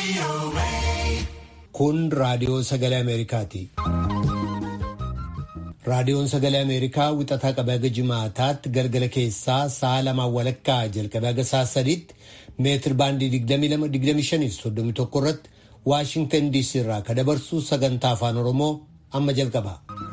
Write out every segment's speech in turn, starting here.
Kun raadiyoo sagalee Ameerikaati. Raadiyoon sagalee Ameerikaa wixataa qabee haga jimaataatti galgala keessaa sa'a lamaan walakkaa jalqabee haga sa'a sadiitti meetir baandii 22-25-31 irratti Waashintan DC irraa ka dabarsu sagantaa afaan Oromoo amma jalqaba.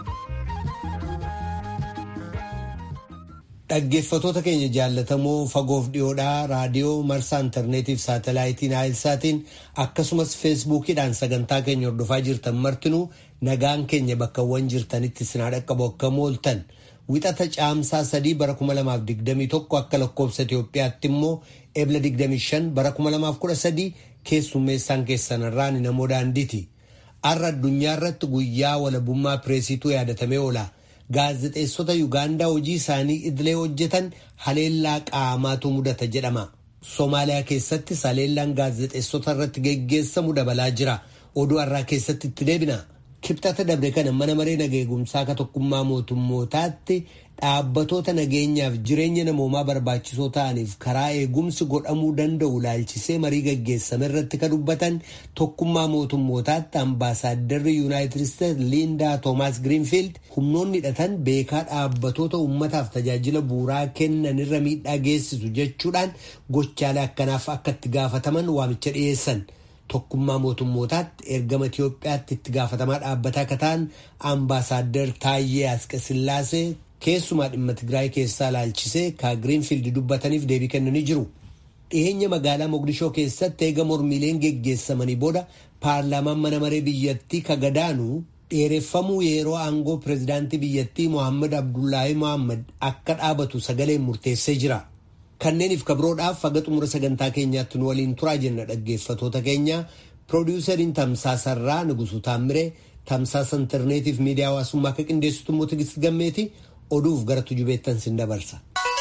Dhaggeeffatoota keenya jaallatamoo fagoof dhiyoodhaa raadiyoo marsaa intarneetiif saatalaayitiin naayilsaatiin akkasumas feesbuukiidhaan sagantaa keenya hordofaa jirtan martinuu nagaan keenya bakkawwan jirtanitti sinaa dhaqqabu akka mooltan wixata caamsaa sadii bara 2021 akka lakkoofsa Itoophiyaatti immoo ebla 25 bara 2013 keessummeessaan keessanirraan namoo daandiiti. Har'a addunyaa irratti guyyaa walabummaa pireesituu yaadatamee oola. Gaazexeessota Yuugaandaa hojii isaanii idilee hojjetan haleellaa qaamaatu mudata jedhama. Somaaliyaa keessattis haleellaan gaazexeessota irratti geggeessamu dabalaa jira. Oduu har'aa keessatti itti deebina. Kibxata dabre kana mana maree nageegumsaa ka tokkummaa mootummootaatti dhaabbatoota nageenyaaf jireenya namoomaa barbaachisoo ta'aniif karaa eegumsi godhamuu danda'u laalchisee marii gaggeessame irratti ka dubbatan tokkummaa mootummootaatti ambaasaadarri yuunaayitid isteetsi liindaa toomaas giriinfiild humnoonni hidhatan beekaa dhaabbatoota uummataaf tajaajila bu'uuraa kennan irra miidhaa geessisu jechuudhaan gochaalee akkanaaf akka itti gaafataman waamicha dhiyeessan. Tokkummaa mootummootaatti ergama Itiyoophiyaatti itti gaafatamaa dhaabbataa akka ta'an ambaasaaddar Taayyee Asqasillaasee keessumaa dhimma Tigraay keessaa laalchisee ka Giriinfiild dubbataniif deebii kennanii jiru. Dhiyeenya magaalaa Mogadishoo keessatti eega mormiileen geggeessamanii booda paarlaamaan mana maree biyyattii ka gadaanu dheereffamuu yeroo aangoo pireezidaantii biyyattii Mohaammed Abdullaahi Mohaammed akka dhaabatu sagaleen murteessee jira. Kanneeniif kabroodhaaf haga xumura sagantaa keenyaatti nu waliin turaa jenna dhaggeeffatoota keenya piroodiwusariin tamsaasarraa Nugusuu Taamiree tamsaasa intarneetiif miidiyaa hawaasummaa akka qindeessitu immoo Tigist Gammeeti oduuf gara tujubeettan sin dabarsa.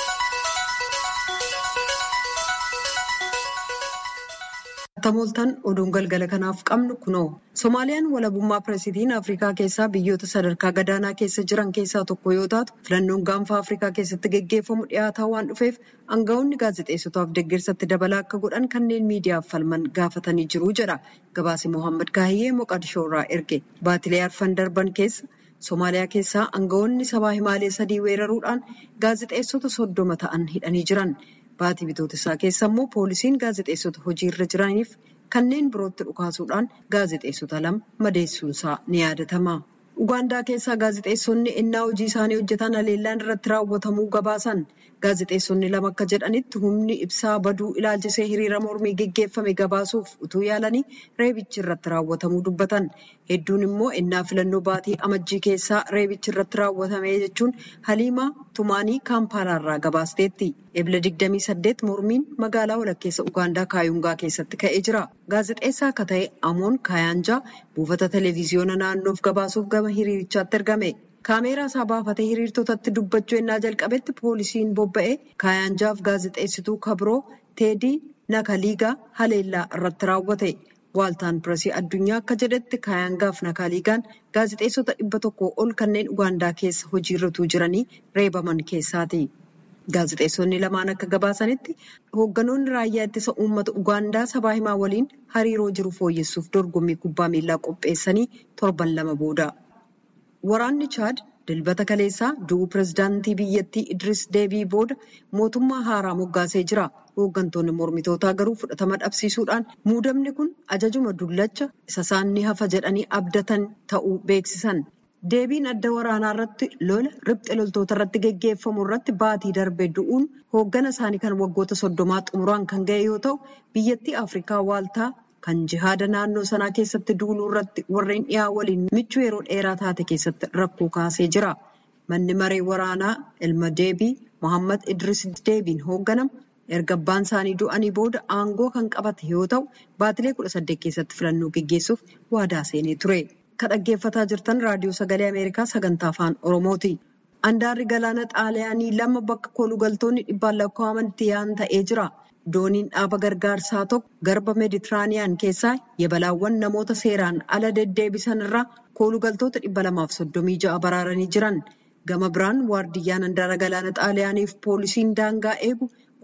Tamooltan oduun galgala kanaaf qabnu kunoo Somaaliyaan walabummaa pireesitiin Afrikaa keessaa biyyoota sadarkaa gadaanaa keessa jiran keessaa tokko yoo taatu filannoon gaanfa Afrikaa keessatti geggeeffamu dhiyaataa waan dhufeef aangaa'onni gaazexeessotaaf deeggarsatti dabalaa akka godhan kanneen miidiyaaf falman gaafatanii jiru jedha gabaasi Mohaammed Kaahiyyee Moqadishoo irraa erge baatilee arfan darban keessa Somaaliyaa keessaa aangaa'onni sabaa himaalee sadii weeraruudhaan gaazexeessota soddoma ta'an hidhanii jiran. Baatii bitootessaa keessa immoo poolisiin gaazexeessota hojii irra jiraniif kanneen birootti dhukaasuudhaan gaazexeessota lama madeessuunsaa ni yaadatama. Ugaandaa keessaa gaazexeessonni ennaa hojii isaanii hojjetan haleellaan irratti raawwatamuu gabaasan. Gaazexeessonni lama akka jedhanitti humni ibsaa baduu ilaalchisee hiriira mormii geggeeffame gabaasuuf utuu yaalanii reebichi irratti raawwatamuu dubbatan. Hedduun immoo ennaa filannoo baatii amajjii keessaa reebichi irratti raawwatame jechuun Haliimaa Tumaanii Kaampaalaarraa gabaasteetti. Ebla 28 mormiin magaalaa walakkeessa Ugaandaa Kaayungaa keessatti ka'ee jira. Gaazexeessaa akka ta'e Amoon Kaayaanjaa buufata televiziyoona naannoof gabaasuuf gama hiriirichaatti ergame. Kaameeraa isaa baafatee hiriirtotatti dubbachuu ennaa jalqabetti poolisiin bobba'ee Kaayaanjaaf gaazexeessituu kabroo Teedii Nakaliigaa haleellaa irratti raawwate. Waaltaan Pireesii addunyaa akka jedhetti Kaayaangaaf Nakaliigaan gaazexeessota dhibba tokkoo ol kanneen Ugaandaa keessa hojiirra jiranii reebaman keessaati. Gaazexeessonni lamaan akka gabaasanitti hoogganoonni raayyaa ittisa uummata Ugaandaa sabaa himaa waliin hariiroo jiru fooyyessuuf dorgommii kubbaa miilaa qopheessanii torban lama booda. Waraanni Chaad dilbata kaleessaa du'uu pireezidaantii biyyattii Idris Deebii booda mootummaa haaraa moggaasee jira. Hooggantoonni mormitootaa garuu fudhatama dhabsiisuudhaan muudamni kun ajajuma dullacha isa isaan ni hafa jedhanii abdatan ta'uu beeksisan. Deebiin adda waraanaa irratti lola riphxe loltoota irratti geggeeffamu irratti baatii darbe du'uun hooggana isaanii kan waggoota soddomaa xumuraan kan ga'e yoo ta'u biyyattii Afrikaa waaltaa kan jihaada naannoo sanaa keessatti duuluu irratti warreen dhiyaa waliin michuu yeroo dheeraa taate keessatti rakkoo kaasee jira. Manni maree waraanaa ilma deebii Mohaammed Idris Deebiin hoogganamu erga abbaan isaanii du'anii booda aangoo kan qabate yoo ta'u baatilee kudha saddeet keessatti filannoo geggeessuuf waadaa seenee ture. Kan dhaggeeffataa jirtan raadiyoo sagalee Ameerikaa sagantaa afaan Oromooti. Andaarri galaana xaaliyaanii lama bakka koolugaltoonni dhibbaan lakkaa'aman itti yaa'an ta'ee jira. Dooniin dhaaba gargaarsaa tokko garba meeditiraaniyaan keessaa yabalaawwan namoota seeraan ala deddeebisan irraa koolugaltoota dhibba lamaaf soddomii ja'a baraaranii jiran. Gama biraan waardiyyaan handaara galaana xaaliyaaniif poolisiin daangaa eegu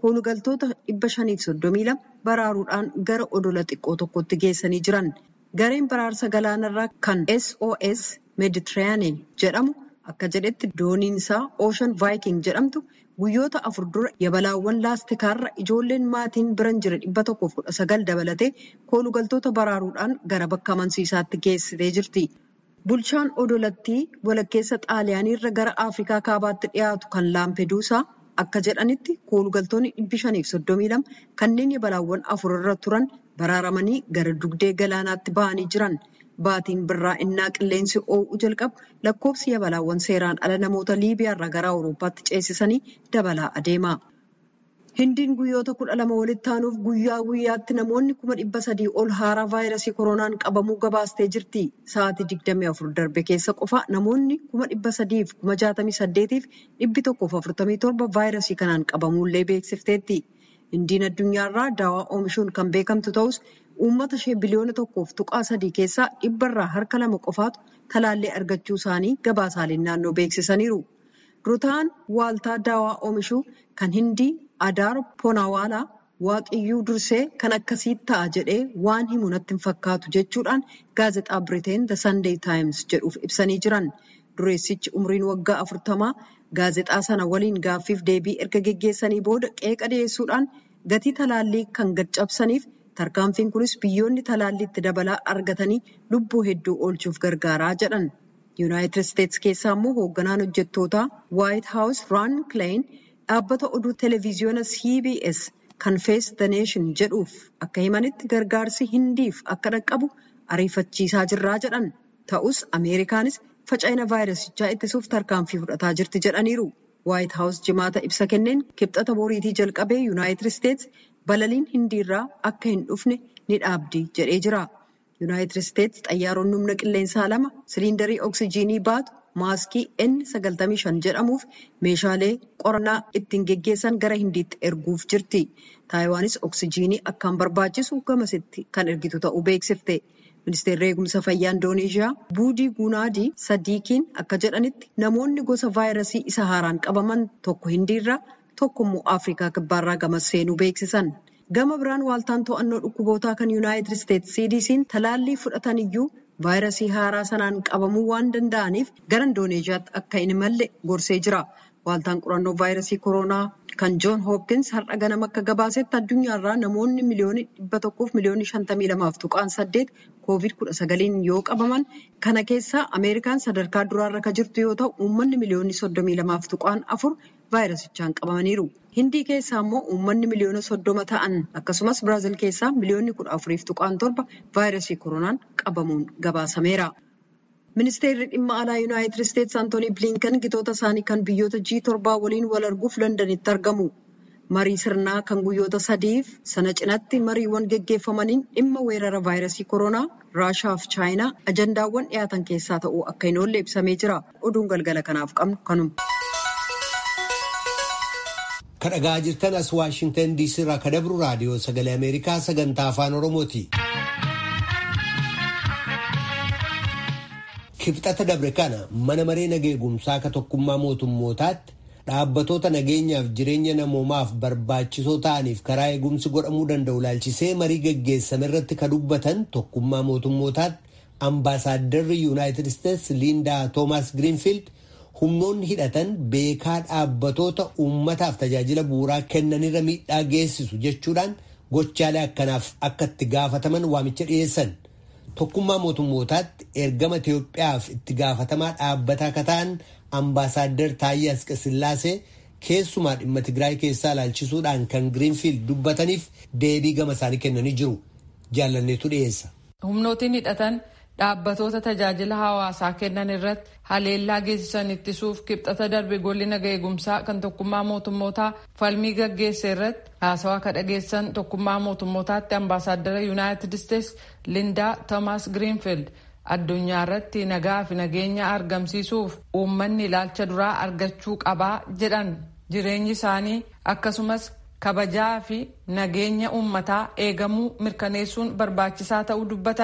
koolugaltoota dhibba shaniif soddomii lama baraaruudhaan gara odola xiqqoo tokkotti geessanii jiran. Gareen baraarsa galaanarraa kan SOS Mediterranean jedhamu akka jedhetti dooniin isaa Ocean Viking jedhamtu guyyoota afur dura yabalaawwan laastikaarra ijoolleen maatiin biran jira dhibba tokkoof kudha sagal dabalatee koolugaltoota baraaruudhaan gara bakka amansiisaatti geessitee jirti. Bulchaan odolattii walakkeessa xaaliyaaniirra gara Afrikaa kaabaatti dhiyaatu kan Laampeduusaa akka jedhanitti koolugaltoonni dhibbi shaniif soddomii lama kanneen yabalaawwan afur irra turan baraaramanii gara dugdee galaanaatti ba'anii jiran. Baatiin birraa innaa qilleensi oo'uu jalqabu lakkoofsi yabalaawwan seeraan ala namoota Liibiyaarraa gara Awurooppaatti ceesisanii dabalaa adeema. Hindiin guyyoota kudha lama walitti aanuuf guyyaa guyyaatti namoonni kuma dhibba sadii ol haaraa vaayirasii koronaan qabamuu gabaastee jirti. Sa'aatii digdamii afur darbe keessa qofa namoonni kuma dhibba sadiif kuma jaatamii saddeetiif dhibbi tokkoof afurtamii torba vaayirasii kanaan qabamuullee beeksifteetti. Hindiin addunyaarraa daawaa oomishuun kan beekamtu ta'us uummata ishee biliyoona tokkoof tuqaa sadii keessaa dhibbarraa harka lama qofaatu talaallii argachuu isaanii gabaasaaleen naannoo beeksisaniiru. Rutaan waaltaa daawaa oomishuu kan hindii Adaar Poonawaalaa waaqiyyuu dursee kan akkasii ta'a jedhee waan himu natti hin fakkaatu jechuudhaan gaazexaa Biriteen The Sunday Times jedhuuf ibsanii jiran. Dureessichi umriin waggaa afurtamaa gaazexaa sana waliin gaaffiif deebii erga geggeessanii booda qeeqa dhiyeessuudhaan gatii talaallii kan gad-cabsaniif tarkaanfiin kunis biyyoonni talaalliitti dabalaa argatanii lubbuu hedduu oolchuuf gargaaraa jedhan. Yuunaayitid Isteetsi keessaa immoo hoogganaan hojjettootaa Waayit Haawus Raan Kilayin dhaabbata oduu televiziyoona CBS kan Face the Nation jedhuuf akka himanitti gargaarsi hindiif akka dhaqqabu ariifachiisaa jirraa jedhan. Ta'us Ameerikaanis faca'ina vaayirasichaa ittisuuf tarkaanfii fudhataa jirti jedhaniiru. Waayit Haawus jimaata ibsa kenneen kibxata boriitii jalqabee Yuunaayitid Isteetsi balaliin hindiirraa akka hin dhufne ni dhaabdi jedhee jira. Yuunaayitid Isteetsi xayyaaronni humna qilleensaa lama siliindarii oksijiinii baatu maaskii N95 jedhamuuf meeshaalee qorannaa ittiin geggeessan gara hindiitti erguuf jirti. Taayiwaanis oksijiinii akkaan barbaachisu gamasitti kan ergitu ta'uu beeksifte. Ministeerri eegumsa fayyaa Indoneeshiyaa Buudii Gunaadii Sadiikiin akka jedhanitti namoonni gosa vaayirasii isa haaraan qabaman tokko hindiirraa tokko immoo Afrikaa kibbaarraa gamas seenuu beeksisan. Gama biraan waaltaan to'annoo dhukkubootaa kan Yuunaayitid Isteetsi CDC'n talaallii fudhatan iyyuu vaayirasii haaraa sanaan qabamuu waan danda'aniif gara Indooneeshiyaatti akka hin imalle gorsee jira. Waaltaan qorannoo vaayirasii koronaa kan Joon Hoopkins har'a ganama akka gabaasetti addunyaarraa namoonni miliyoonii dhibba tokkoof miliyoonii shantamii lamaaf tuqaan saddeet koovid kudha sagaliin yoo qabaman kana keessaa Ameerikaan sadarkaa duraarra kan jirtu yoo ta'u uummanni miliyoonii soddomii lamaaf tuqaan afur vaayirasichaan qabamaniiru. Hindii keessaa immoo uummanni miliyoona soddoma ta'an akkasumas Biraazil keessaa miliyoonni kudha afuriif tuqaan torba vaayirasii koronaan qabamuun gabaasameera. Ministeerri dhimma alaa Yuunaayitid Isteetsi Antoonii Bilinkan gitoota isaanii kan biyyoota G7 waliin wal arguuf Londanitti argamu. Marii sirnaa kan guyyoota sadiif sana cinatti mariiwwan geggeeffamaniin dhimma weerara vaayirasii koronaa Raashaa fi Chaayinaa ajandaawwan dhiyaatan keessaa ta'uu akka hin oolle ibsamee jira. Oduun galgala kanaaf qabnu kanuma. Kadhagaa jirtan as Waashingtan DC irraa kadabru raadiyoo sagalee Ameerikaa sagantaa afaan Oromooti. Kibxata dabre kana mana maree nageegumsaa akka tokkummaa mootummootaatti dhaabbatoota nageenyaaf jireenya namoomaaf barbaachisoo ta'aniif karaa eegumsi godhamuu danda'u laalchisee marii geggeessame irratti ka dubbatan tokkummaa mootummootaatti ambaasaaddarri yuunaayitid isteetsi liindaa toomaas giriinfiild humnoonni hidhatan beekaa dhaabbatoota uummataaf tajaajila bu'uuraa kennanirra miidhaa geessisu jechuudhaan gochaalee akkanaaf akka itti gaafataman waamicha dhiyeessan. Tokkummaa mootummootaatti ergama Itoophiyaaf itti gaafatamaa dhaabbataa akka ta'an ambaasaadder Taayyee Asqasillaasee keessumaa dhimma Tigraay keessaa ilaalchisuudhaan kan Giriinfiild dubbataniif deebii gama isaanii kennanii jiru. Jaalanneetu dhiyeessa. Humnootiin hidhatan dhaabbatoota tajaajila hawaasaa kennan irratti haleellaa geessisan ittisuuf kibxata darbe golli naga eegumsaa kan tokkummaa mootummootaa falmii gaggeesse irratti haasawaa ka dhageessan tokkummaa mootummootaatti ambaasaaddara yuunaayitid isteetsi lindaa toomaas giriinfiild addunyaa irratti nagaa fi nageenya argamsiisuuf uummanni ilaalcha duraa argachuu qabaa jedhan jireenyi isaanii akkasumas kabajaa fi nageenya uummataa eegamuu mirkaneessuun barbaachisaa ta'uu dubbatan.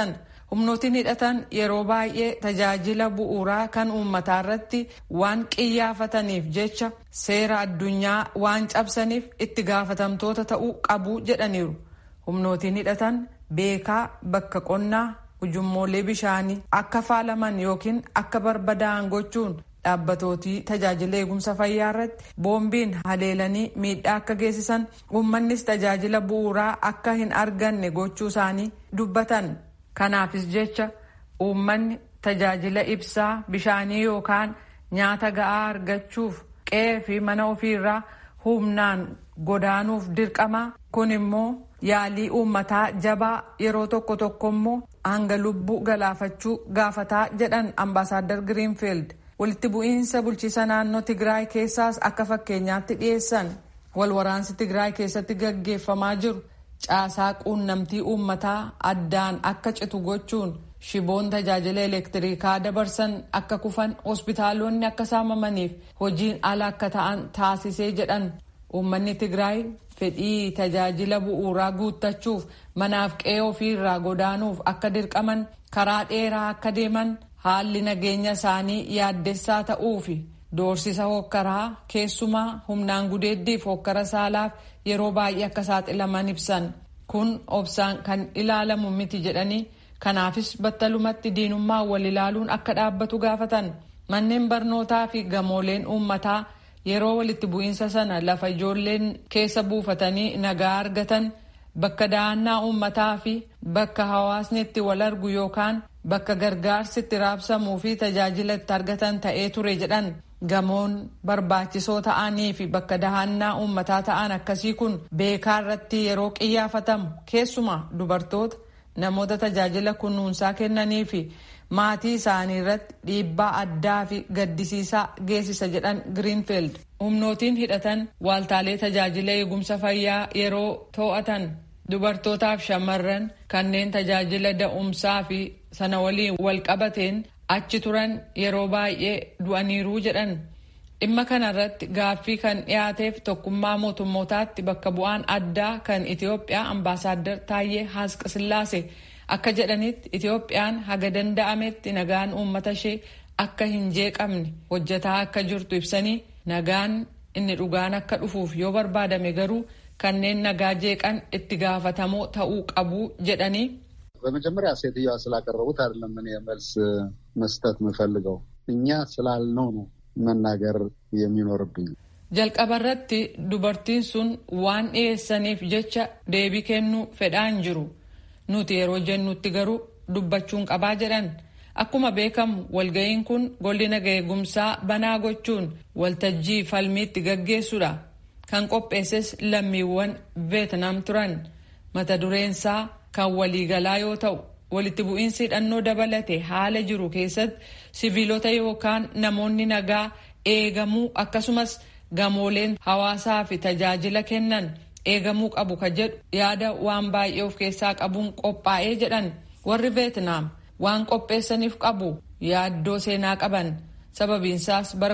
humnootiin hidhatan yeroo baay'ee tajaajila bu'uuraa kan uummataa irratti waan qiyyaafataniif jecha seera addunyaa waan cabsaniif itti gaafatamtoota ta'uu qabu jedhaniiru humnootiin hidhatan beekaa bakka qonnaa ujummoolee bishaanii akka faalaman yookiin akka barbadaa'an gochuun dhaabbatootii tajaajila eegumsa fayyaa irratti boombiin haleelanii miidhaa akka geessisan uummannis tajaajila bu'uuraa akka hin arganne gochuu isaanii dubbatan kanaafis jecha uummanni tajaajila ibsaa bishaanii yookaan nyaata ga'aa argachuuf qe'ee fi mana ofiirraa humnaan godaanuuf dirqama kun immoo yaalii uummataa jabaa yeroo tokko tokko immoo hanga lubbuu galaafachuu gaafataa jedhan ambaasaadar giriinfiild walitti bu'iinsa bulchiisa naannoo tigraay keessaas akka fakkeenyaatti dhiyeessan walwaraansi tigraay keessatti gaggeeffamaa jiru caasaa quunnamtii uummataa addaan akka citu gochuun shiboon tajaajila elektirikaa dabarsan akka kufan hospitaalonni akka saamamaniif hojiin ala akka ta'an taasisee jedhan uummanni tigraay fedhii tajaajila bu'uuraa guuttachuuf manaaf qe'ee ofiirraa godaanuuf akka dirqaman karaa dheeraa akka deeman haalli nageenya isaanii yaaddessaa ta'uu fi doorsisa hokkaraa keessumaa humnaan gudeeddiif hokkara saalaaf yeroo baay'ee akka saaxilaman ibsan kun obsaan kan ilaalamu miti jedhanii kanaafis battalumatti diinummaa wal ilaaluun akka dhaabbatu gaafatan manneen barnootaa fi gamooleen uummataa yeroo walitti bu'iinsa sana lafa ijoolleen keessa buufatanii nagaa argatan bakka dahannaa uummataa fi bakka hawaasni itti wal argu yookaan bakka gargaarsi itti raabsamuu fi tajaajila itti argatan ta'ee ture jedhan gamoon barbaachisoo ta'anii fi bakka dahannaa uummataa ta'an akkasii kun beekaa irratti yeroo qiyyaafatamu keessumaa dubartoota namoota tajaajila kunuunsaa kennanii fi maatii isaanii irratti dhiibbaa addaa fi gaddisiisaa geessisa jedhan giriinfiild humnootiin hidhatan waaltaalee tajaajila eegumsa fayyaa yeroo to'atan dubartootaaf shamarran kanneen tajaajila da'umsaa fi sana waliin wal qabateen achi turan yeroo baay'ee du'aniiruu jedhan dhimma kanarratti gaaffii kan dhiyaateef tokkummaa mootummootaatti bakka bu'aan addaa kan itiyoophiyaa ambaasaaddar taayyee haasqasillaase akka jedhanitti itiyoophiyaan haga danda'ametti nagaan uummata ishee akka hin jeeqamne hojjetaa akka jirtu ibsanii nagaan inni dhugaan akka dhufuuf yoo barbaadame garuu kanneen nagaa jeeqan itti gaafatamoo ta'uu qabu jedhanii በመጀመሪያ ሴትዮዋ ስላቀረቡት አይደለም እኔ መልስ መስጠት የምፈልገው እኛ ስላልነው ነው መናገር የሚኖርብኝ። jalqabarratti dubartiin sun waan dhiyeessaniif jecha deebii kennuu fedhaan jiru nuti yeroo jennutti garuu dubbachuun qabaa jedhan akkuma beekamu walga'iin kun golli nagaa eegumsaa banaa gochuun waltajjii falmiitti gaggeessudha kan qopheesses lammiiwwan veetnaam turan mata dureensaa kan waliigalaa yoo ta'u walitti bu'iinsi hidhannoo dabalate haala jiru keessatti siviilota yookaan namoonni nagaa eegamuu akkasumas gamooleen hawaasaa fi tajaajila kennan eegamuu qabu ka jedhu yaada waan baay'ee of keessaa qabuun qophaa'ee jedhan warri veetnaam waan qopheessaniif qabu yaaddoo seenaa qaban sababiinsaas bara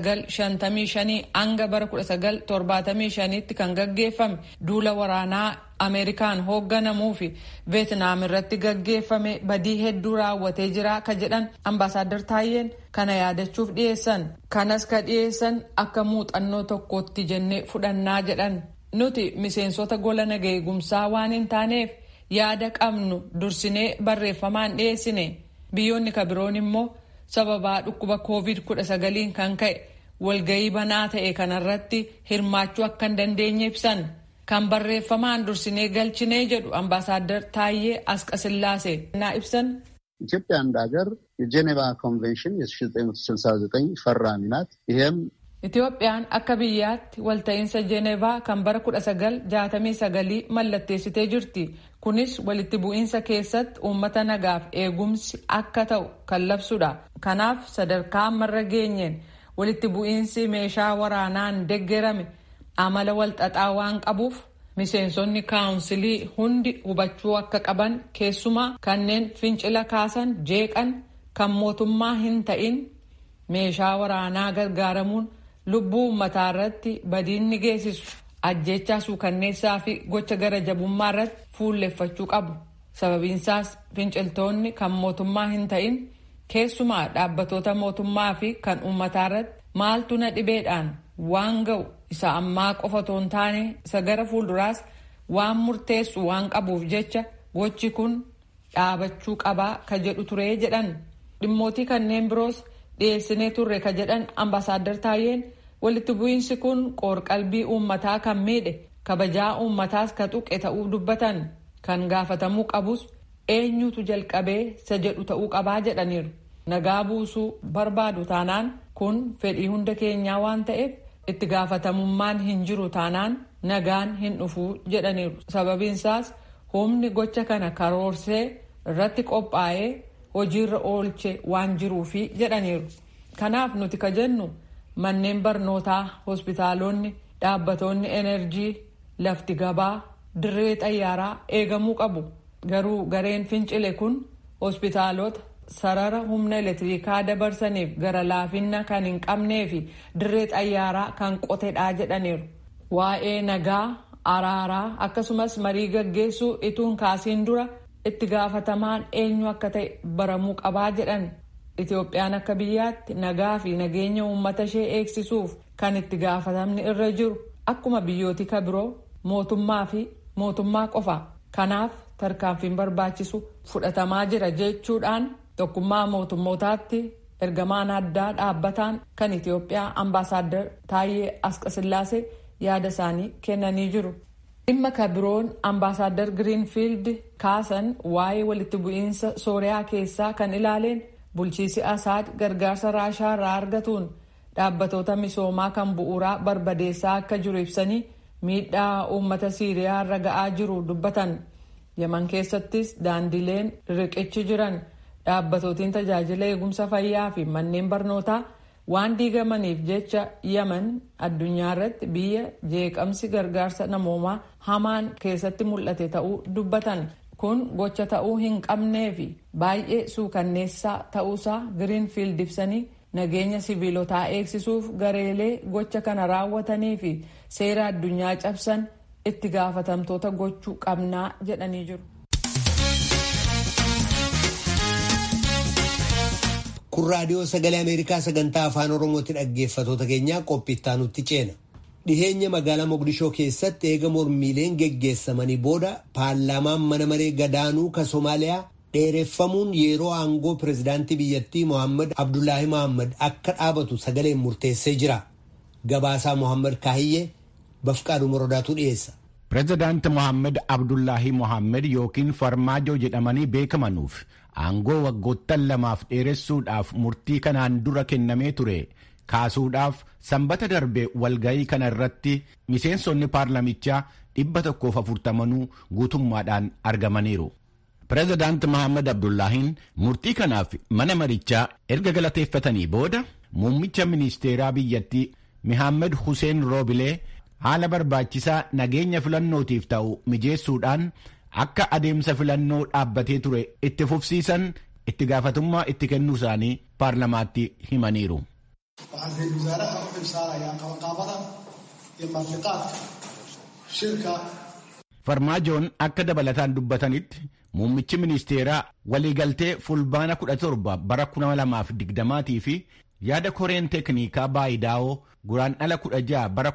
1955 hanga bara 1975tti kan gaggeeffame duula waraanaa ameerikaan hoogganamuu fi veetnaam irratti gaggeeffame badii hedduu raawwatee jira ka jedhan ambaasaaddar taayyeen kana yaadachuuf dhiyeessan kanas ka dhiyeessan akka muuxannoo tokkootti jennee fudhannaa jedhan nuti miseensota gola nagaa eegumsaa waan hin taaneef yaada qabnu dursinee barreeffamaan dhiyeessine biyyoonni ka biroon immoo sababaa dhukkuba koovid 19 kan ka'e walgayii banaa ta'e kanarratti hirmaachuu akka hin dandeenye ibsan kan barreeffamaan dursinee galchinee jedhu ambaasaaddar Taayyee Asqasillaase naa ibsan. ኢትዮጵያ እንደ ሀገር የጄኔቫ ኮንቬንሽን የ1969 ፈራሚ ናት። ይሄም Itoophiyaan akka biyyaatti walta'iinsa Jeenevaa kan bara 1969 mallatteessitee jirti. Kunis walitti bu'iinsa keessatti uummata nagaaf eegumsi akka ta'u kan labsudha. Kanaaf sadarkaa ammarra geenyeen walitti bu'iinsi meeshaa waraanaan deggerame amala walxaxaa waan qabuuf miseensonni kaawunsilii hundi hubachuu akka qaban keessumaa kanneen fincila kaasan jeeqan kan mootummaa hin ta'in meeshaa waraanaa gargaaramuun lubbuu uummataa irratti badiinni geessisu ajjechaa suukanneessaa fi gocha gara jabummaa irratti fuulleffachuu qabu. sababiinsaas finciltoonni kan mootummaa hin ta'in keessumaa dhaabbatoota mootummaa fi kan uummataa irratti maaltu na dhibeedhaan waan ga'u isa ammaa qofa otoo hin taane isa gara fuulduraas waan murteessu waan qabuuf jecha gochi kun dhaabachuu qabaa ka jedhu turee jedhan dhimmootii kanneen biroos dhiyeessinee turre ka jedhan ambaasaadar Taayyeen walitti bu'iinsi kun qoorqalbii uummataa kan miidhe kabajaa uummataas ka tuqe ta'uu dubbatan kan gaafatamuu qabus eenyutu jalqabee isa jedhu ta'uu qabaa jedhaniiru nagaa buusuu barbaadu taanaan kun fedhii hunda keenyaa waan ta'eef itti gaafatamummaan hin jiru taanaan nagaan hin dhufuu jedhaniiru sababiinsaas humni gocha kana karoorsee irratti qophaa'ee hojiirra oolche waan jiruufi jedhaniiru kanaaf nuti ka jennu manneen barnootaa hospitaalonni dhaabbatoonni enerjii lafti gabaa dirree xayyaaraa eegamuu qabu garuu gareen fincile kun hospitaalota sarara humna elektirikaa dabarsaniif gara laafinna kan hin qabnee fi dirree xayyaaraa kan qotedhaa jedhaniiru waa'ee nagaa araaraa akkasumas marii gaggeessuu ituun kaasiin dura itti gaafatamaan eenyu akka ta'e baramuu qabaa jedhan itoophiyaan akka biyyaatti nagaa fi nageenya uummata ishee eegsisuuf kan itti gaafatamni irra jiru akkuma biyyooti ka biroo mootummaa fi mootummaa qofa kanaaf tarkaanfiin barbaachisu fudhatamaa jira jechuudhaan tokkummaa mootummootaatti ergamaan addaa dhaabbataan kan itiyoophiyaa ambaasaaddar taayyee asqasillaasee yaada isaanii kennanii jiru. dhimma ka biroon ambaasaaddar giriinfiild kaasan waa'ee walitti bu'iinsa sooriyaa keessaa kan ilaaleen bulchiisi asaad gargaarsa raashaa irraa argatuun dhaabbatoota misoomaa kan bu'uuraa barbadeessaa akka jiru ibsanii miidhaa uummata siiriyaa irra ga'aa jiru dubbatan yaman keessattis daandileen riqichi jiran dhaabbatootiin tajaajila eegumsa fayyaa fi manneen barnootaa waan diigamaniif jecha yaman addunyaa irratti biyya jeeqamsi gargaarsa namoomaa hamaan keessatti mul'ate ta'uu dubbatan kun gocha ta'uu hin qabnee fi baay'ee suukanneessaa ta'uusaa giriinfiild ibsanii nageenya siviilotaa eegsisuuf gareelee gocha kana raawwatanii fi seera addunyaa cabsan itti gaafatamtoota gochuu qabnaa jedhanii jiru. kun raadiyoo sagalee ameerikaa sagantaa afaan oromooti dhaggeeffatoota keenyaa qophiittaa nutti ceena dhiheenya magaalaa moqdishoo keessatti eega mormiileen geggeessamanii booda paarlaamaan mana maree gadaanuu ka somaaliyaa dheereffamuun yeroo aangoo pirezidaantii biyyattii mohaammed abdullaahi mohaammed akka dhaabatu sagaleen murteessee jira gabaasaa mohaammed kaahiyyee bafqaadhu morodaatu dhiyeessa. pirezidaanti mohaammed abdullaahi mohaammed yookiin farmaajoo jedhamanii beekamanuuf aangoo waggoottan lamaaf dheeressuudhaaf murtii kanaan dura kennamee ture kaasuudhaaf sanbata darbe walgayii kana irratti miseensonni paarlamichaa dhibba tokkoof afurtamanuu guutummaadhaan argamaniiru. pirezidaanti mohaammed abdullaahiin murtii kanaaf mana marichaa erga galateeffatanii booda muummicha ministeeraa biyyattii mohaammed hussein roobilee haala barbaachisaa nageenya filannootiif ta'u mijeessuudhaan akka adeemsa filannoo dhaabbatee ture itti fufsiisan itti gaafatummaa itti kennuu isaanii paarlamaatti himaniiru. waxaan ra-iisul wasaaraha u xilsaarayaa qabanqaabada iyo martiqaadka shirka farmaajoon akka dabalataan dubbatanitti muummichi ministeeraa waliigaltee fulbaana 17 bara 2020 fi yaada koreen teeknikaa baayidaa'oo guraandhala 16 bara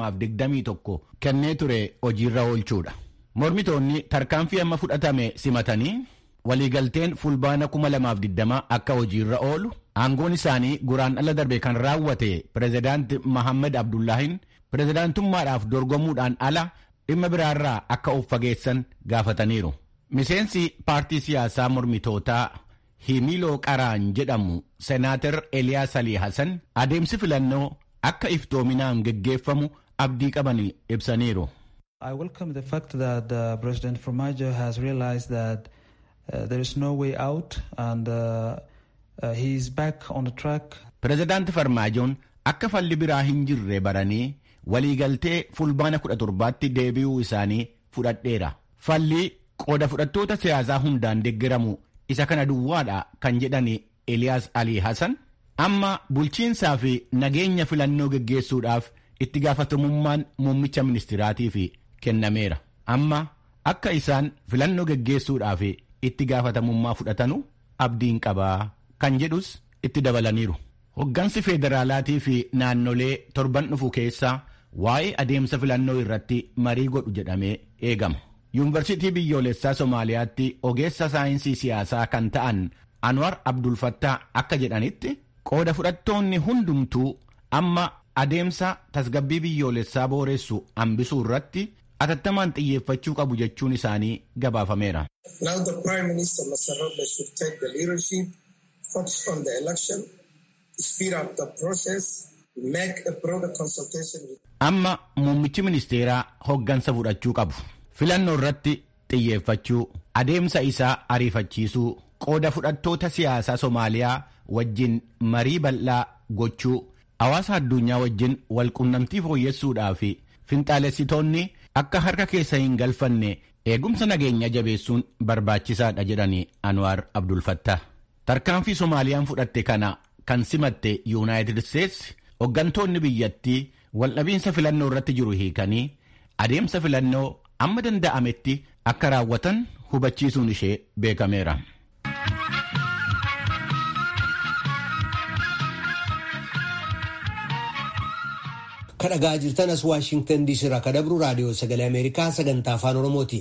2021 kennee ture hojiirra oolchuudha. mormitoonni tarkaanfii amma fudhatame simatanii waliigalteen fulbaana 2020 akka hojiirra oolu aangoon isaanii guraandhala darbe kan raawwate pirezidaanti mohaammed abdullaahiin pirezidaantummaadhaaf dorgomuudhaan ala dhimma biraarraa akka of fageessan gaafataniiru. miseensi paartii siyaasaa mormitootaa himiloo qaraan jedhamu senaatar eliyaas alii hasan adeemsi filannoo akka iftoominaan geggeeffamu abdii qaban ibsaniiru. I welcome the fact that uh, President Formaggio has realized that uh, there is no way out and uh, uh, he is back on the track. Pirezidaanti Farmaajoon akka falli biraa hin jirre baranii waliigaltee fulbaana 17tti deebi'uu isaanii fudhadheera. Falli qooda fudhattoota siyaasaa hundaan deeggaramu isa kana duwwaadha kan jedhani Eliyaas Alii Hassan amma bulchiinsaa fi nageenya filannoo geggeessuudhaaf itti gaafatamummaan muummicha ministiraatiif kennameera. Amma akka isaan filannoo geggeessuudhaaf itti gaafatamummaa fudhatanu abdiin qabaa kan jedhus itti dabalaniiru. Hoggansi federaalaatii fi naannolee torban dhufu keessa waa'ee adeemsa filannoo irratti marii godhu jedhamee eegama. Yuunivarsiitii biyyoolessaa Somaaliyaatti ogeessa saayinsii siyaasaa kan ta'an Anwar Abdulfattaa akka jedhanitti qooda fudhattoonni hundumtuu amma adeemsa tasgabbii biyyoolessaa booressu hambisuu irratti atattamaan xiyyeeffachuu qabu jechuun isaanii gabaafameera. Amma muummichi ministeeraa hoggansa fudhachuu qabu. Filannoo irratti xiyyeeffachuu, adeemsa isaa ariifachiisuu, qooda fudhattoota siyaasaa Somaaliyaa wajjin marii bal'aa gochuu, hawaasa addunyaa wajjin walqunnamtii fooyyessuudhaa fi finxaalessitoonni akka harka keessa hin galfanne eegumsa nageenya jabeessuun barbaachisaadha jedhanii Anwaar Abdulfattah. Tarkaanfii Somaaliyaan fudhatte kana kan simatte Yuunaayitid Isteetsi hoggantoonni biyyattii waldhabiinsa filannoo irratti jiru hiikanii adeemsa filannoo amma danda'ametti akka raawwatan hubachiisuun ishee beekameera. kadhagaa jirtan as waashingtan diisii irraa kadabru raadiyoo sagalee ameerikaa sagantaa afaan oromooti.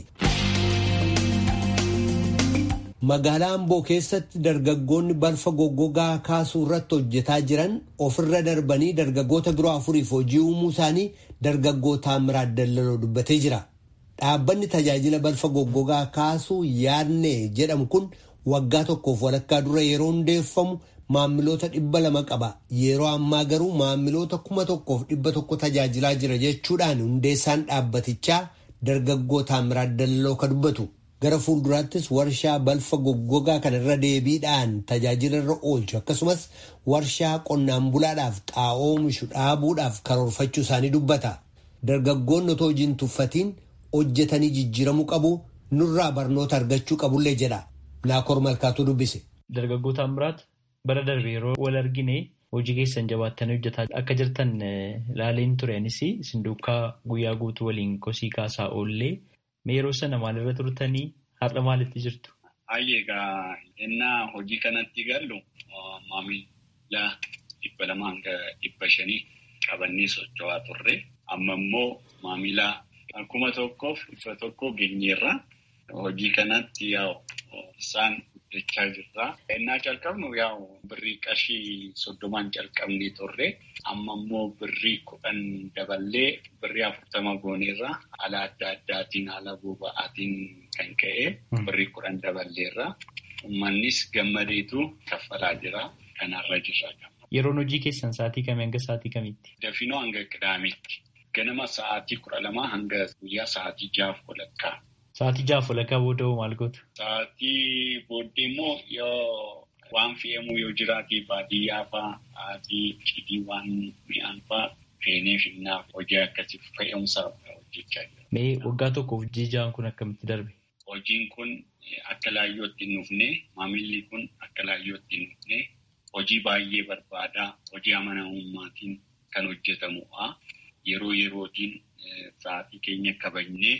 magaalaa amboo keessatti dargaggoonni balfa goggogaa kaasuu irratti hojjetaa jiran ofirra darbanii dargaggoota biroo afuriif hojii uumuu isaanii dargaggoo taamiraat dallaloo dubbatee jira. dhaabbanni tajaajila balfa goggogaa kaasuu yaadne jedhamu kun waggaa tokkoof walakkaa dura yeroo hundeeffamu maamiloota dhibba lama qaba yeroo ammaa garuu maamiloota kuma tokkoof dhibba tokko tajaajilaa jira jechuudhaan hundeessaan dhaabbatichaa dargaggoo taamiraat dallaloo ka dubbatu gara fuulduraattis warshaa balfa goggogaa kanarra deebiidhaan tajaajila irra oolchu akkasumas warshaa qonnaan bulaadhaaf xaa'oo oomishu dhaabuudhaaf karoorfachuu isaanii dubbata dargaggoonni otoo hojiin tuffatiin hojjetanii jijjiiramuu qabu nurraa barnoota argachuu qabullee jedha naakoor malkaatuu dubbise. Dargaggoo Taamiraat bara darbe yeroo wal argine hojii keessan jabaattanii hojjetaa akka jirtan laaleen turenis isin duukaa guyyaa guutuu waliin kosii kaasaa oollee yeroo sana maalirra turtanii har'a maalitti jirtu? Hayyee egaa innaa hojii kanatti gallu maamila dhibba lama hanga dhibba shanii qabannee socho'aa turre amma immoo maamila kuma tokkoof dhibba tokko geenyeerra hojii kanatti yaa'u isaan guddachaa jirra. Innaa calqabnu yaa'u birrii qarshii soddomaan calqabnee turre amma immoo birrii kudhan daballee birrii afurtama gooneerra haala adda addaatiin haala boba'aatiin kan ka'e birrii kudhan daballeerra. Uummannis gammadeetu kaffalaa jira. Kanarra jirra. Yeroon hojii keessan sa'aatii kamii hanga sa'aatii kamitti? Dafinoo hanga qidaametti. Ganama sa'aatii kudha lamaa hanga guyyaa sa'aatii jaaf walakkaa. Sa'aatii jaaf walakkaa booda maal gootu? Sa'aatii booddee immoo yoo waan fe'amu yoo jiraate baadiyyaa fa'aa sa'aatii cidii waan mi'aan fa'aa feenee finnaaf hojii akkasii fe'umsa hojjechaa jira. Mee waggaa tokkoof jijaan kun akkamitti darbe? Hojiin kun akka laayyootti hin dhufne maamilli kun akka laayyootti hin dhufne hojii baay'ee barbaadaa hojii amanamummaatiin kan hojjetamudha. Yeroo yerootiin sa'aatii keenya kabajnee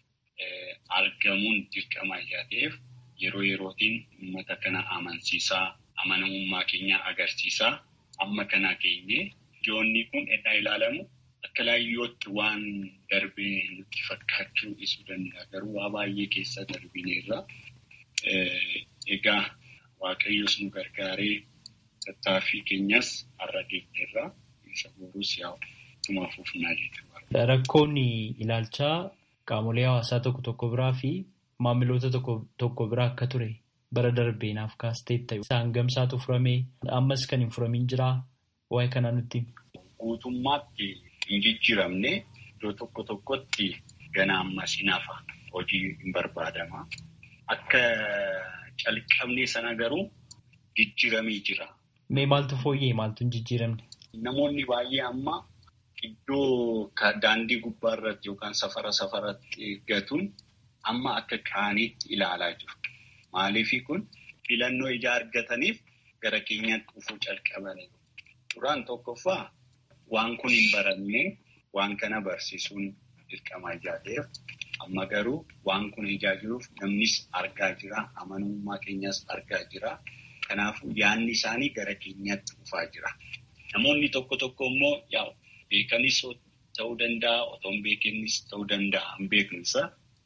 argamuun dirqama ta'eef yeroo yerootiin uummata kana amansiisaa amanamummaa keenya agarsiisaa amma kana keenye ijoonni kun eddaa ilaalamu akka laayyootti waan darbee nutti fakkaachuu isuu danda'a garuu waa baay'ee keessa darbineerra. Egaa waaqayyos nu gargaaree tattaaffii keenyas har'a deemneerra isa boruus yaa'u ittuma fufnaa jechuudha. Rakkoon ilaalchaa qaamolee hawaasaa tokko tokko biraa fi maamiloota tokko biraa akka ture bara darbee naaf kaastee ta'e. Isaan gamsaatu furamee ammas kan hin furamin jiraa waa'ee kanaa nutti. Guutummaatti hin jijjiiramne iddoo tokko tokkotti gana ammas hin hafa hojii hin barbaadama. Akka calqabnee sana garuu jijjiiramee jira. Mee maaltu fooyyee maaltu hin jijjiiramne? Namoonni baay'ee amma iddoo daandii gubbaa irratti yookaan safara safaratti eeggatuun amma akka qaaniitti ilaalaa jiru. Maaliifii kun filannoo ijaa argataniif gara keenyatti dhufuu calqabaniiru. Duraan tokkoffaa waan kun hin baramne waan kana barsiisuun dirqama ijaa ta'eef Amma garuu waan kun ijaa jiruuf namnis argaa jira. Amanamummaa keenyas argaa jira. Kanaafuu yaadni isaanii gara keenyatti dhufaa jira. Namoonni tokko tokko immoo yaa beekanis ta'uu danda'a, otoo hin beekinis ta'uu danda'a. Hin beeknisa.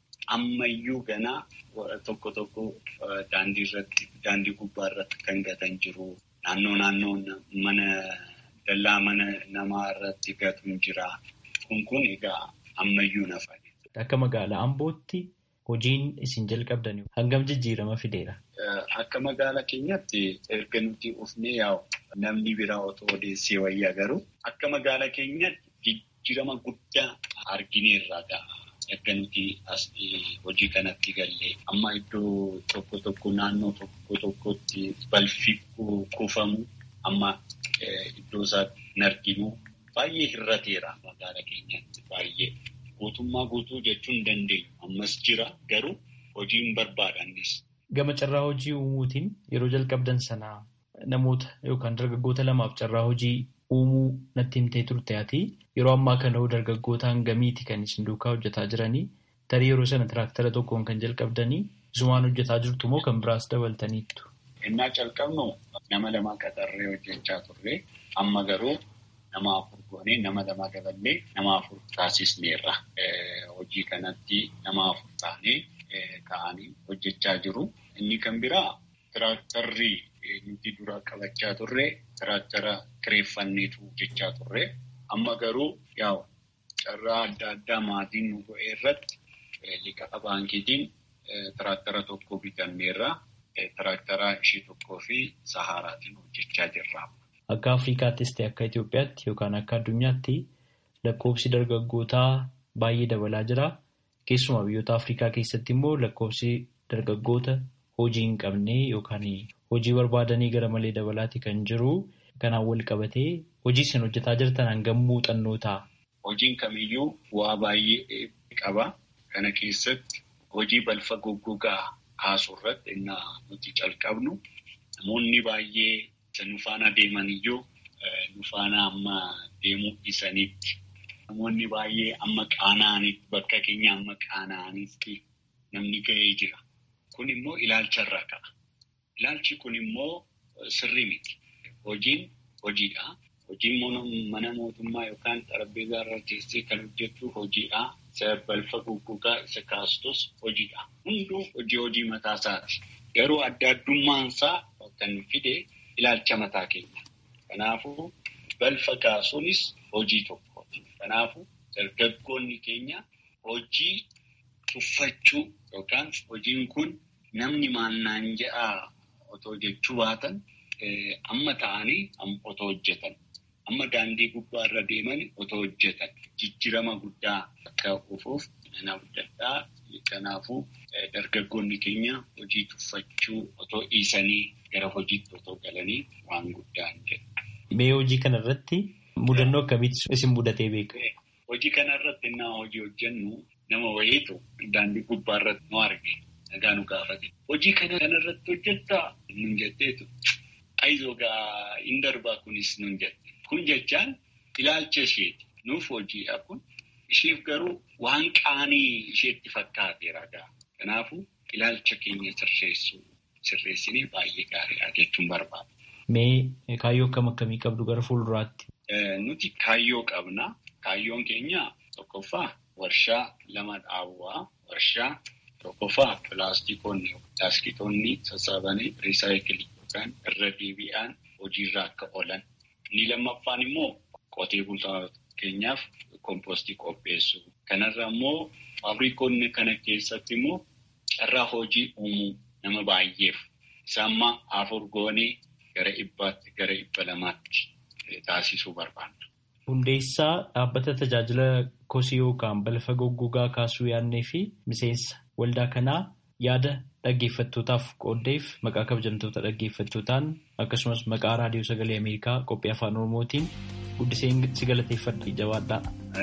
Ammayyuu ganaa tokko tokko daandii irratti, daandii gubbaa irratti kan gatan jiru. Naannoo naannoo mana dallaa mana namaa irratti gatuun jira. Kun kun egaa ammayyuu nafa. Akka magaalaa Ambootti hojiin isin jalqabdan hangam jijjiirama fideera? Akka magaalaa keenyatti erga nuti ufnee yaa'u namni biraa otoo odeessee wayyaa garuu akka magaalaa keenyatti jijjiirama guddaa argineerra ga'a. Erga nuti as hojii kanatti gallee amma iddoo tokko tokko naannoo tokko tokkotti balfi kuufamu amma iddoo isaatti hin arginu baay'ee hir'ateera magaalaa keenyatti baay'ee. Guutummaa guutuu jechuun hin dandeenyu. Ammas jira garuu hojii hin barbaadannis. Gama carraa hojii uumuutiin yeroo jalqabdan sanaa namoota yookaan dargaggoota lamaaf carraa hojii uumuu natti himtee turte ati yeroo ammaa kana dargaggoota hangamiiti kan isin duukaa hojjetaa jiranii tarii yeroo sana tiraaktara tokkoon kan jalqabdanii isumaan hojjetaa jirtu moo kan biraas dabaltaniittu? Innaa calqabnu nama lama qaxarree hojjechaa turre amma garuu. Nama afur goonee nama lama daballee nama afur taasisneerra. Hojii kanatti nama afur taanee ka'anii hojjechaa jiru. Inni kan biraa tiraaktarri nuti dura qabachaa turre tiraaktara kireeffanneetu hojjechaa turre. Amma garuu yaa'u carraa adda addaa maatiin nu go'ee irratti liqaa baankiitiin tiraaktara tokko bitanneerra. Tiraaktara ishee tokkoo fi sahaaraatiin hojjechaa jirra. Akka Afrikaattis ta'e akka Itoophiyaatti yookaan akka addunyaatti lakkoofsi dargaggootaa baay'ee dabalaa jira. Keessumaa biyyoota Afrikaa keessatti immoo lakkoofsi dargaggoota hojii hin qabne yookaan hojii barbaadanii gara malee dabalaati kan jiru. Kanaan wal qabatee hojii isin hojjetaa jirtan hangam muuxannoo ta'a? Hojiin kamiyyuu bu'aa baay'ee qaba. Kana keessatti hojii balfa goggogaa kaasuu irratti innaa nuti calqabnu namoonni baay'ee. Nu faana deeman iyyuu nu faana amma deemuu dhiisanitti namoonni baay'ee amma qaana'anitti bakka keenya amma qaana'anitti namni ga'ee jira. Kun immoo ilaalcharraa ka'a. Ilaalchi kun immoo sirrii miti. Hojiin hojiidha. Hojiin mana mootummaa yookaan xarapheezaa irra teessee kan hojjettu hojiidha. Isa balfa goggogaa isa kaastus hojiidha. Hunduu hojii hojii mataa isaati. Garuu adda addummaan isaa kan fide. Ilaalcha mataa keenya. Kanaafuu balfa kaasuunis hojii tokkooti. Kanaafuu dargaggoonni keenya hojii tuffachuu yookaan hojiin kun namni maannaan jedhaa otoo jechuu baatan amma ta'anii otoo hojjetan. Amma daandii gubbaa irra deeman otoo hojjetan. Jijjiirama guddaa akka dhufuuf nama adda Kanaafuu dargaggoonni keenya hojii tuffachuu otoo dhiisanii gara hojiitti otoo galanii waan guddaan jedhu. Mee hojii kanarratti mudannoo akkamitti isin mudatee beeka? Hojii kanarratti innaa hojii hojjennu nama wayiitu daandii gubbaa irratti nu arge nagaa nu gaafate. Hojii kana kanarratti hojjettaa nun jetteetu ayizoo gaa hin darbaa kunis nun jette. Kun jechaan ilaalcha isheeti. Nuuf hojiidha kun. Isheef garuu waan qaanii isheetti fakkaateera gaa. Kanaafuu ilaalcha keenya sirreessuu sirreessinee baay'ee gaariidha jechuun barbaada. Mee kaayyoo akkam akkamii qabdu gara fuulduraatti? Nuti kaayyoo qabna. Kaayyoon keenya tokkoffaa warshaa lama dhaabuu warshaa tokkoffaa pilaastikoonni pilaastikoonni sassaabanii riisaayikilii yookaan irra deebi'an hojiirra akka oolan. Inni lammaffaan immoo qotee bultoota keenyaaf kompoostii qopheessuu. Kanarra immoo faabrikoonni kana keessatti immoo carraa hojii uumuu nama baay'eef isaamma afur goonee gara dhibbaatti gara dhibba lamaatti taasisuu barbaanna. Hundeessaa dhaabbata tajaajila kosii yookaan balfa goggogaa kaasuu yaadnee fi miseensa waldaa kanaa yaada dhaggeeffattootaaf qooddeef maqaa kabajamtoota dhaggeeffattootaan akkasumas maqaa raadiyoo sagalee Ameerikaa qophii afaan Oromootiin guddiseen si galateeffadha jabaadhaa.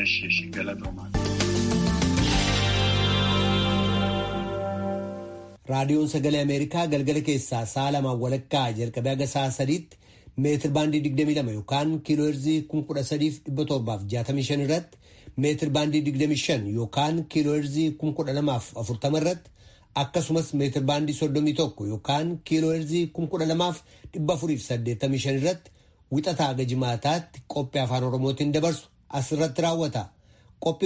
Raadiyoon sagalee Ameerikaa galgala keessaa sa'a lamaan walakkaa jalqabee haga sa'a sadiitti meetir baandii 22 yookaan kiiloo heerzii 13,765 irratti meetir baandii 25 yookaan kiilooherzii 1240 irratti akkasumas meetir baandii 31 yookaan kiilooherzii 12485 irratti wixataa haga jimaataatti qophii afaan oromootiin dabarsu asirratti raawwata.